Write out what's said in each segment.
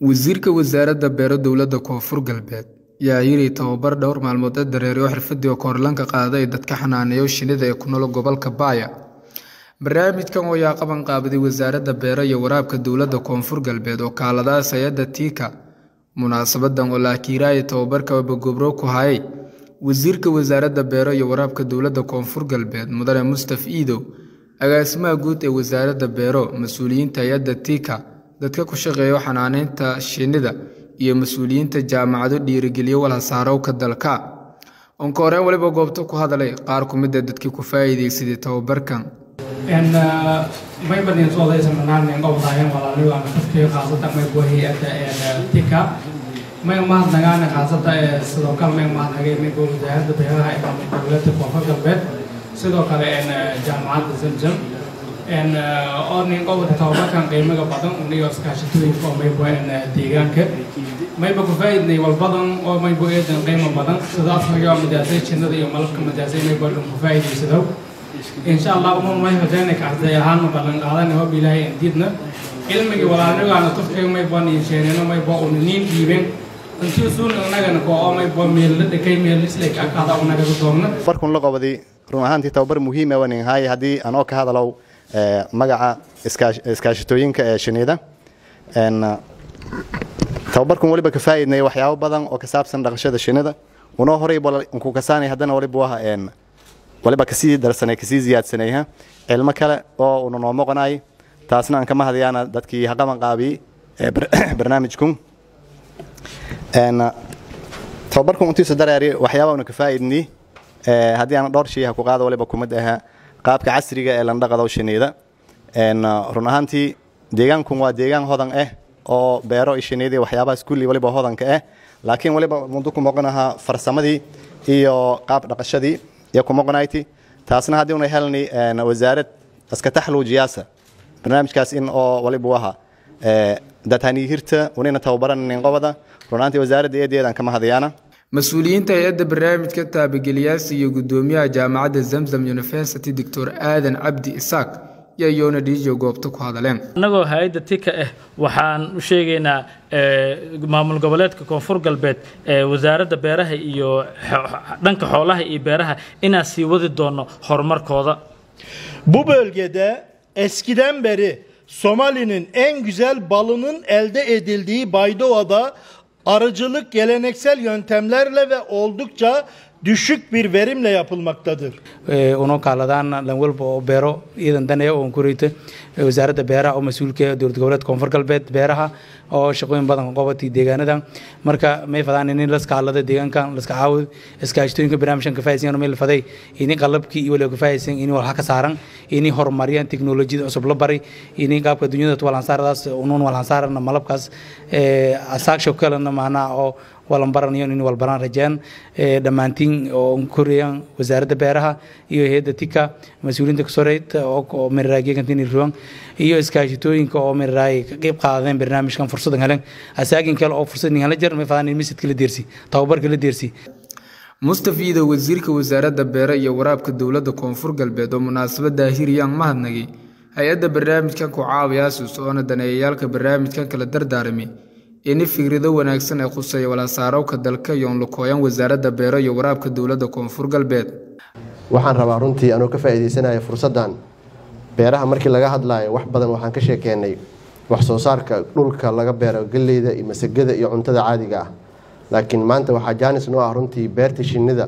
Wasiirka Wasaaradda Beero Dowladda Koonfur Galbeed ayaa yiri tababar dhowr maalmood ee dareere xirfadii oo Koorlanka qaaday dadka xanaaneeya shinnida ee ku nool gobolka Baya. Barnaamijkan oo ayaa qaban qaabiday Wasaaradda Beero iyo Waraabka Dowladda Koonfur Galbeed oo kaaladaas hay'adda TICA. Munaasabadan oo la akiirayay tababarka gobro ku hayay Wasiirka Wasaaradda Beero iyo Waraabka Dowladda Koonfur Galbeed Mudane Mustaf Iidow, Agaasimaha Guud ee Wasaaradda Beero, mas'uuliyiinta hay'adda TICA, dadka ku shaqeeya xanaaneynta shinnida, iyo mas'uuliyiinta jaamacado dhiirigeliya walxasaarowga dalka. Onka horeen waliba goobta ku hadalay qaar ku mid ah dadkii ku faa'iideysaday tababarkan. may badin soo leeysan barnaamij qowdaayeen walaaliyo aan dadkii qaasada may hay'adda TICA may mahadnaqaan qaasada sidoo kale may mahadnaqay may wasaaradda beeraha ee dowladda koonfur galbeed sidoo kale jaamacadda zamzam oo nin qowda tababarkan qiimaga badan uniyo iskaashatooyinka oo maybo deegaanka mayba ku faa'iidnay walbadan oo maybo eedan qiimo badan sida afkaga madaasay jinnada iyo malabka madaasay maybo dhan ku faa'iidaysado insha allah uma may hojaanayka arday ahaan ballan qaadanay hob ilaahay diidna cilmigii walaalnigaana tufkay maybo niinsheenino maybo uniniin dhiibeen intii suun annagana ko oo maybo meella dhakay meellislay akaada unaga doogna barkun la qabaday run ahaantii tababar muhiim ah waan haay haddii anoo ka hadalow magaca iskaashatooyinka ee shinnida tababarkan waliba ka faa'iidnay waxyaabo badan oo ka saabsan dhaqashada shinnida unoo horay ku kasaanay haddana waliba waha waliba kasii darsanay kasii ziyaadsanayha cilmo kale oo una noo moqonay taasna aan kama hadayaana dadkii haqaban qaabiyey barnaamijkun tababarkan untiisa dareeri waxyaaba una ka faa'iidnay haddii aan dhowr shay ha ku qaado waliba kumid aha qaabka casriga ee landhaqado shinnida run ahaantii deegaankun waa deegaan hodan ah oo beero iyo shinnidii waxyaabahaas kulli waliba hodanka ah laakiin waliba mudo ku moqonaha farsamadii iyo qaab dhaqashadii iyo ku moqonayti taasna haddii una helni wasaarad iska taxluujiyaasa barnaamijkaas in oo waliba waha dadhanihirta unina tababaran qobada run ahaantii wasaaradda eedeedaan kama hadayaana mas-uuliyiinta hay-adda barnaamijka taabageliyaasi iyo guddoomiyaha jaamacadda zamzam university doctor aadan cabdi isaaq iyo yoona dhiijo goobta ku hadaleen annagoo hay-adda tika ah waxaan u sheegaynaa maamul goboleedka koonfur galbeed ee wasaaradda beeraha iyo dhanka xoolaha iyo beeraha inaan sii wadi doono horumarkooda Bu bölgede eskiden beri Somali'nin en güzel balının elde edildiği Baydova'da arıcılık geleneksel yöntemlerle ve oldukça düşük bir verimle yapılmaktadır. uno kaaladaan lan walba oo beero iidan danaya oon ku reyta wasaaradda beeraha oo mas-uulka dowlad goboleed koonfur galbeed beeraha oo shaqooyin badan qabatay deegaanadan marka may fadaan in laskaalada deegaankan laska caawid iskaashatooyinka barnaamijkan ka faa'iidaysan meel faday ini qalabkii iyo waliba ka faa'iidaysan ini walxa ka saaran ini horumariyaan teknolojiyada cusub la baray ini qaabka dunyada walhansaaradaas unuun walhansaarana malabkaas asaagsho kalena maanaa oo walanbaranayo in walbaraan rajaan dhammaantiin oo korayaan wasaaradda beeraha iyo hay'adda tika mas-uuliyiinta kasoreyd oo miraraagiyakantin ruwan iyo iskaashatooyinka oo miraraay ka qayb qaadeen barnaamijkan fursadan helen asaagin kale oo fursad hala jar may fadaan misidka la deersi tababarka la deersi mustafa iidow wasiirka wasaaradda beero iyo waraabka dowladda koonfur galbeed oo munaasabadda hiryaan mahadnagay hay-adda barnaamijkan ku caawiyaasuus oona daneeyayaalka barnaamijkan kala dardaaramay ini fikrado wanaagsan ee khuseeya walhasaarowka dalka iyo onlakooyan wasaaradda beero iyo waraabka dowladda koonfur galbeed waxaan rabaa runtii anuu ka faa'iidaysanaya fursaddan beeraha markii laga hadlaayo wax badan waxaan ka sheekeennay wax soo saarka dhulka laga beero galleyda iyo masagada iyo cuntada caadiga ah laakiin maanta waxaa jaanis noo ah runtii beerta shinnida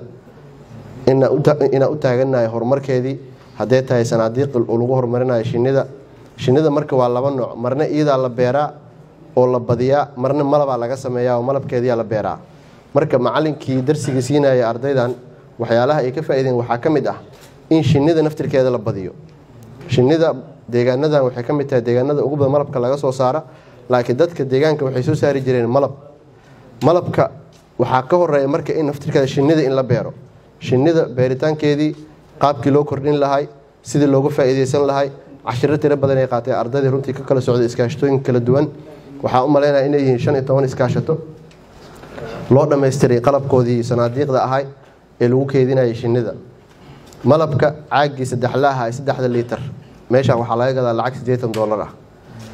inaan u taagannahay horumarkeedii hadday tahay sanaadiiq lagu horumarinayo shinnida shinnida marka waa laba nooc marna iyadaa la beeraa oo la badiyaa marna malabaa laga sameeyaa oo malabkeediyaa la beeraa marka macalinkii darsiga siinaya ardaydan waxyaalaha ay ka faa'iideen waxaa ka mid ah in shinnida naftirkeeda la badiyo shinnida deegaanadan waxay ka mid tahay deegaanada ugu badan malabka laga soo saara laakiin dadka deegaanka waxay soo saari jireen malab malabka waxaa ka horeeya marka in naftirkeeda shinnida in la beero shinnida beeritaankeedii qaabkii loo kordhin lahay sidii looga faa'iidaysan lahay cashiro tiro badan ay qaatay ardaydii runtii ka kala socday iskaashatooyinka kala duwan waxaa u malaynaya inay yihiin shan iyo toban iskaashato loo dhammaystiray qalabkoodii sanaadiiqda ahay ee lagu keedinayay shinnida malabka caaggii saddexlaaha ee saddexda liitar meeshaan waxaa laga gadaa lacag siddeetan doolar ah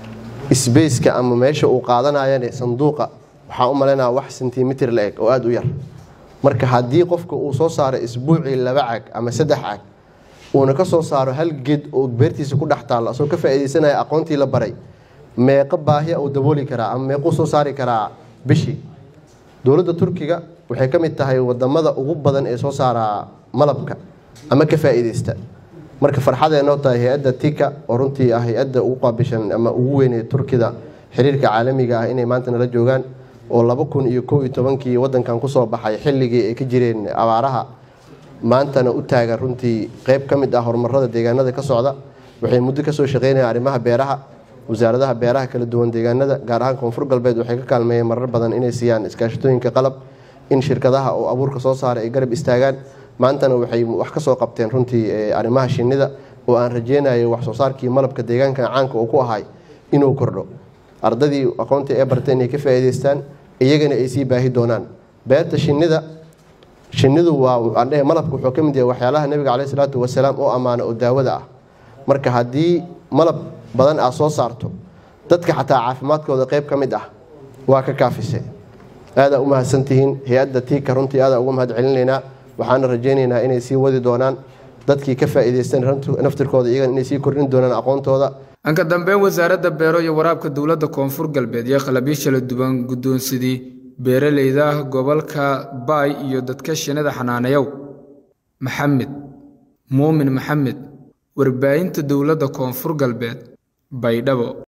sbaceka ama meesha uu qaadanayane sanduuqa waxaan u malaynaya wax sentimitir la eg oo aada u yar marka haddii qofka uu soo saaro isbuucii laba cag ama saddex cag uuna ka soo saaro hal geed oo beertiisa ku dhex taalla asagoo ka faa'iidaysanaya aqoontii la baray meeqo baahiya uu dabooli karaa ama meequu soo saari karaa bishii dowladda turkiga waxay ka mid tahay wadamada ugu badan ee soo saara malabka ama ka faa'iidaysta marka farxadeenoo tahay hay-adda tika oo runtii ah hay-adda ugu qaabishan ama ugu weyn ee turkida xiriirka caalamiga ah inay maanta nala joogaan oo laba kun iyo kow iyo tobankii wadankan kusoo baxay xilligii ay ka jireen abaaraha maantana u taagan runtii qeyb ka mid ah horumarada deegaanada ka socda waxay muddo kasoo shaqeynayaan arrimaha beeraha wasaaradaha beeraha kala duwan deegaanada gaar ahaan koonfur galbeed waxay ka kaalmeeyeen marar badan inay siiyaan iskaashatooyinka qalab in shirkadaha oo abuurka soo saaray ay garab istaagaan maantana waxay wax kasoo qabteen runtii arrimaha shinnida oo aan rajeynayo wax soo saarkii malabka deegaankan caanka uu ku ahay inuu kordho ardadii aqoontii ee bartay inay ka faa'iidaystaan iyagana ay sii baahi doonaan beerta shinnida shinnidu waa andhehe malabka wuxuu ka mid yahay waxyaalaha nebiga caleyhi salaatu wasalaam oo ammaana oo daawada ah marka haddii malab badan aad soo saarto dadka xataa caafimaadkooda qeyb ka mid ah waa ka kaafise aadaa u mahadsantihiin hay-adda tiika runtii aadaa uga mahad celinaynaa waxaana rajaynaynaa inay sii wadi doonaan dadkii ka faa'iidaystan naftirkooda iyagan inay sii kordhin doonaan aqoontooda anka dambeyn wasaaradda beero iyo waraabka dowladda koonfur galbeed iyo qalabyo kala duwan guddoonsidii beeraleyda gobolka baay iyo dadka shinnida xanaaneyow maxamed muumin maxamed warbaahinta dowladda koonfur galbeed baydhabo